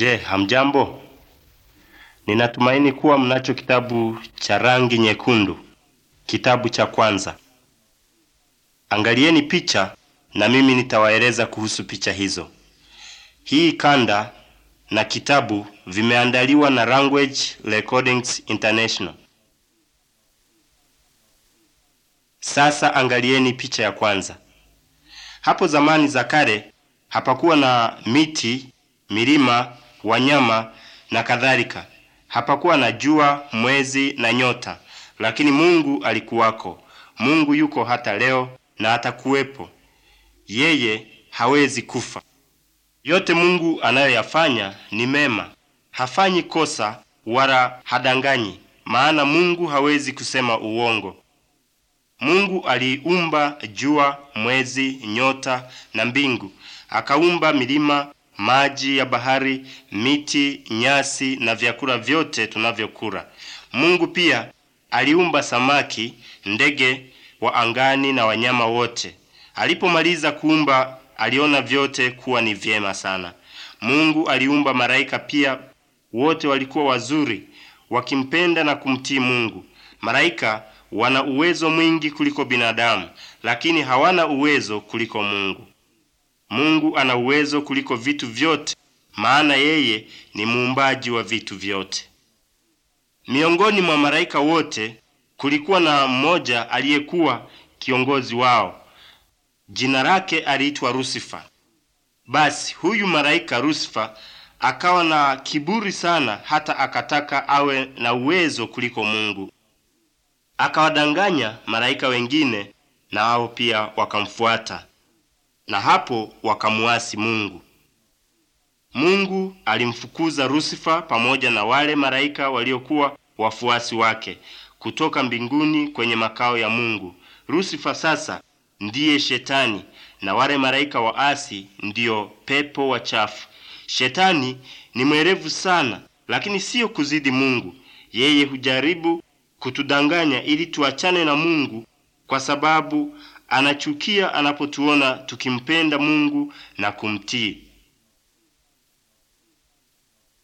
Je, hamjambo? Ninatumaini kuwa mnacho kitabu cha rangi nyekundu, kitabu cha kwanza. Angalieni picha na mimi nitawaeleza kuhusu picha hizo. Hii kanda na kitabu vimeandaliwa na Language Recordings International. Sasa angalieni picha ya kwanza. Hapo zamani za kale hapakuwa na miti, milima, wanyama na kadhalika. Hapakuwa na jua, mwezi na nyota, lakini Mungu alikuwako. Mungu yuko hata leo na atakuwepo. Yeye hawezi kufa. Yote Mungu anayoyafanya ni mema. Hafanyi kosa wala hadanganyi, maana Mungu hawezi kusema uongo. Mungu aliumba jua, mwezi, nyota na mbingu. Akaumba milima, maji ya bahari, miti, nyasi na vyakula vyote tunavyokula. Mungu pia aliumba samaki, ndege wa angani na wanyama wote. Alipomaliza kuumba, aliona vyote kuwa ni vyema sana. Mungu aliumba malaika pia, wote walikuwa wazuri, wakimpenda na kumtii Mungu. Malaika wana uwezo mwingi kuliko binadamu, lakini hawana uwezo kuliko Mungu. Mungu ana uwezo kuliko vitu vyote, maana yeye ni muumbaji wa vitu vyote. Miongoni mwa malaika wote kulikuwa na mmoja aliyekuwa kiongozi wao. Jina lake aliitwa Lusifa. Basi huyu malaika Lusifa akawa na kiburi sana, hata akataka awe na uwezo kuliko Mungu. Akawadanganya malaika wengine, na wao pia wakamfuata, na hapo wakamuasi Mungu. Mungu alimfukuza Lusifa pamoja na wale malaika waliokuwa wafuasi wake kutoka mbinguni kwenye makao ya Mungu. Lusifa sasa ndiye Shetani na wale malaika waasi ndiyo pepo wachafu. Shetani ni mwerevu sana, lakini siyo kuzidi Mungu. Yeye hujaribu kutudanganya ili tuachane na Mungu, kwa sababu anachukia anapotuona tukimpenda Mungu na kumtii.